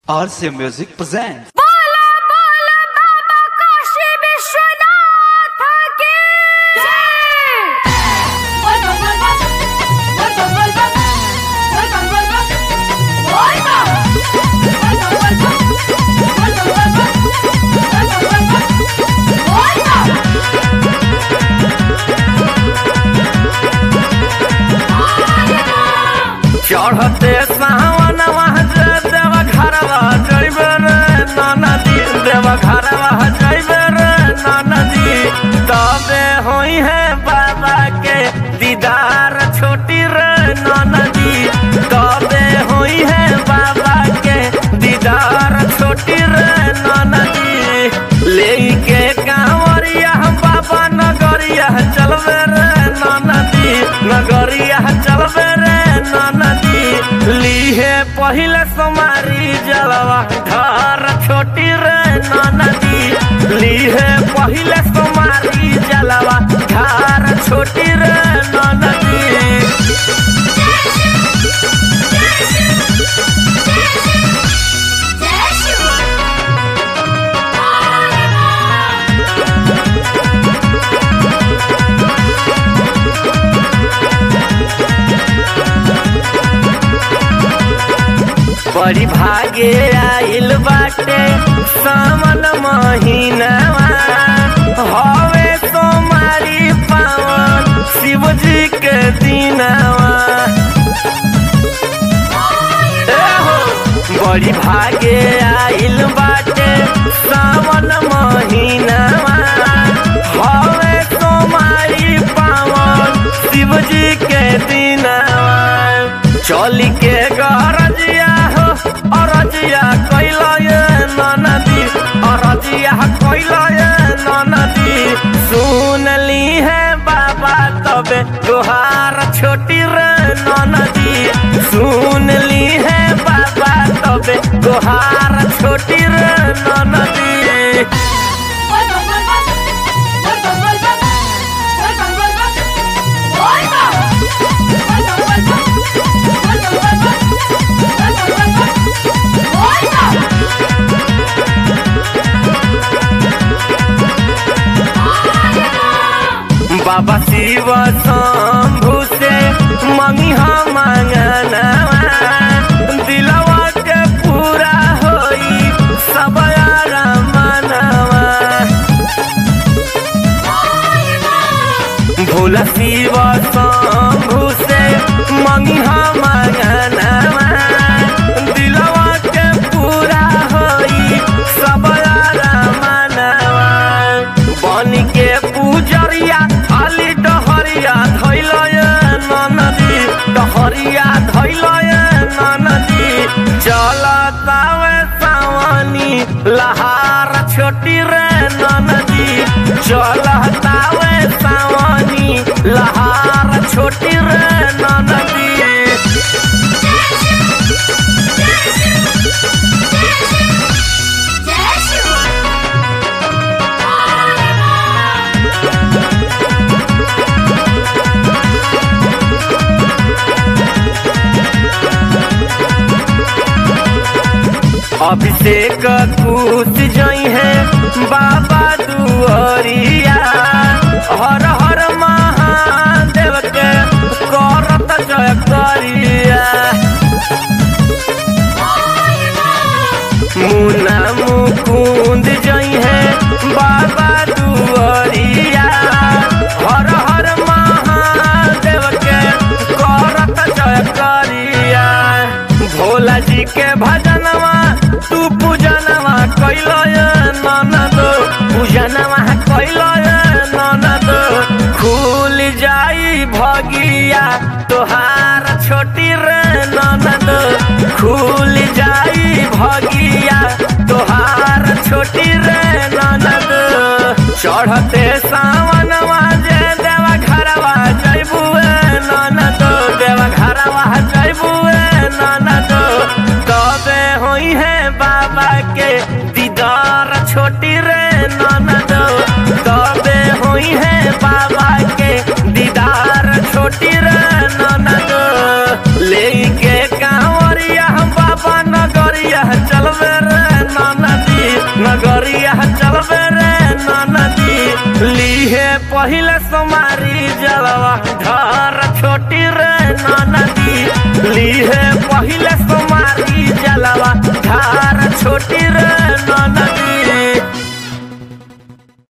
RC Music presents. बोला बोला बाबा काशी विश्वनाथ की जय बोल बोल बोल बोल बोल बोल बोल बोल बोल बोल बोल बोल बोल चढ़ते सावन देव घरवा जैबे रे नदी देव घरवा जैबे रे नदी तबे होई है बाबा के दीदार छोटी रे नदी तबे होई है बाबा के दीदार छोटी रे नदी लेके कांवरिया बाबा नगरिया चलबे रे नदी नगरिया चलबे रे नदी लीहे पहिले समारी जलवा घर छोटी रे नदी लीहे पहिले समारी जलवा घर छोटी रे नदी जय शिव बड़ी भागे आइल बाटे सावन महीनावा हवे सोमारी पावन शिव जी के दिनावा ए हो, बड़ी भागे आइल बाटे सावन महीनावा हवे सोमारी पावन शिव जी के दिनावा चली के गरजिया हो अरजिया कैला ये नदी अरजिया कैला ये नदी सुन ली है बाबा तबे तुहार छोटी रे नदी सुन ली है बाबा तबे तुहार छोटी रे नदी बोल बोल बोल बोल बोल बोल बोल बोल बोल बोल बोल बाबा शिव शंभु से मंगिहा मांगनवा दिलवा के पूरा होई सब यारा मनवा भोला शिव शंभु से मंगिहा मांगनवा दिलवा के पूरा होई सब यारा मनवा बन के पूजरिया खाली डहरिया धैल नदी डहरिया धैल नदी चलतावे सावनी लहार छोटी रे नदी चलतावे सावनी लहार छोटी रे नदी जय शिव अभिषेक कूद जई है बाबा दुआरिया हर हर महादेव के करत जय करिया मुना मुकुंद जई है बाबा दुआरिया हर हर महादेव के करत जय करिया भोला जी के भजनवा तू पूजनवा कैल ननद पूजनवा कैल ननद खुल जाई भगिया तोहार छोटी रे ननद खुल जाई भगिया तोहार छोटी रे ननद चढ़ते सावनवा जे देवा घरवा जैबुए ननद देवा घरवा जैबुए ननद तबे होई है बाबा के दीदार छोटी रे ननद तबे होई है बाबा के दीदार छोटी रे ननद लेके कांवरिया बाबा नगरिया चल चलबे रे नदी नगरिया चलबे रे नदी लीहे पहिले समारी जलवा घर छोटी रे नदी लीहे पहिले समारी जलवा